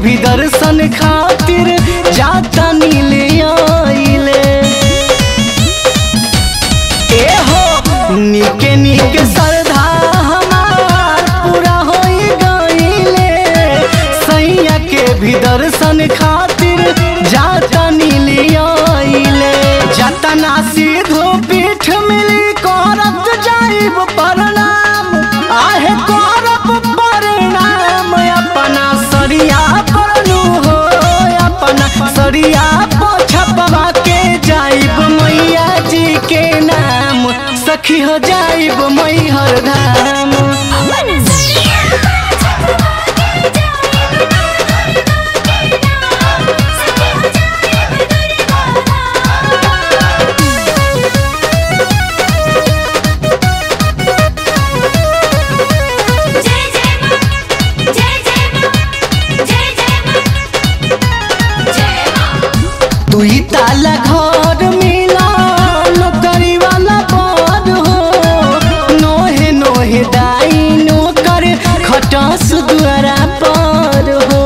भी दर्शन खातिर जाता नीले आइले ए हो निके निके श्रद्धा हमार पूरा होई गइले सैया के भी दर्शन खातिर जाता नीले आइले जाता ना सीधो पीठ मिली करत जाइब प्रणाम आहे करब प्रणाम अपना सरिया परनु हो अपना सरिया पोछपवा के जाइब मैया जी के नाम सखी हो जाइब मैहर धाम अपन सरिया छपवा के जाइब के नाम सखी हो जाइब दुर्गा जय जय मां जय जय मां जय जय मां जय मां तू ही ताला घर मिला नौकरी वाला पद हो नोहे नोहे दाई नौकर खटस द्वारा पर हो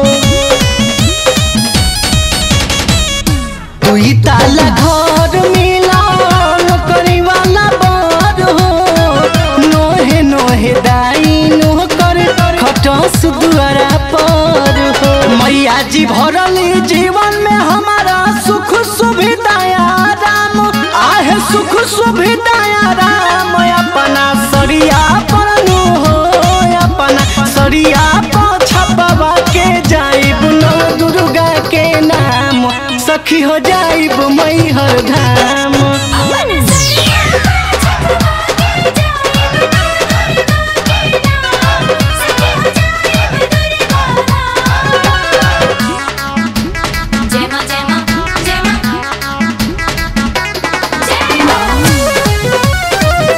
तू ही ताला घर मिला नौकरी वाला पद हो नोहे नोहे दाई नौकर खटस द्वारा पर हो मैया जी भरली जीवन में हमारा सुख सुविधाया राम आहे सुख सुविधाया राम अपना सरिया परनु हो अपना सरिया छपवा के जाइब नव दुर्गा के नाम सखी हो जाइब मैहर धाम अपन सरिया छपवा के जाइब के नाम सखी हो जाइब दुर्गा जय मां जय मां जय मां जय मां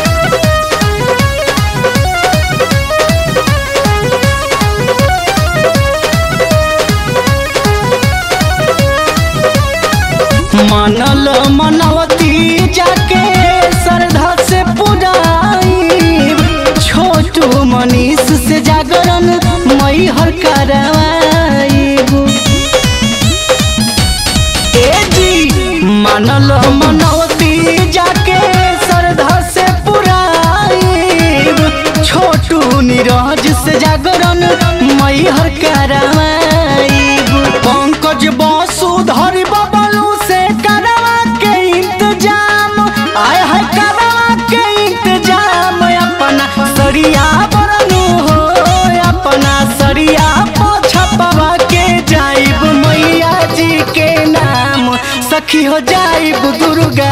मनल मनवती जाके श्रद्धा से पुराई छोटू मनीष से जागरण मई हर करवाईब ए जी मनल मनवती जाके श्रद्धा से पुराईब छोटू नीरज से जागरण मई हर करवाईब पंकज वसुधर बबलू से करवा के इंतजाम आय है करवा के इंतजाम अपना सरिया बरनू हो अपना सरिया पोछपवा के जाइब मैया जी के नाम सखी हो जाइब दुर्गा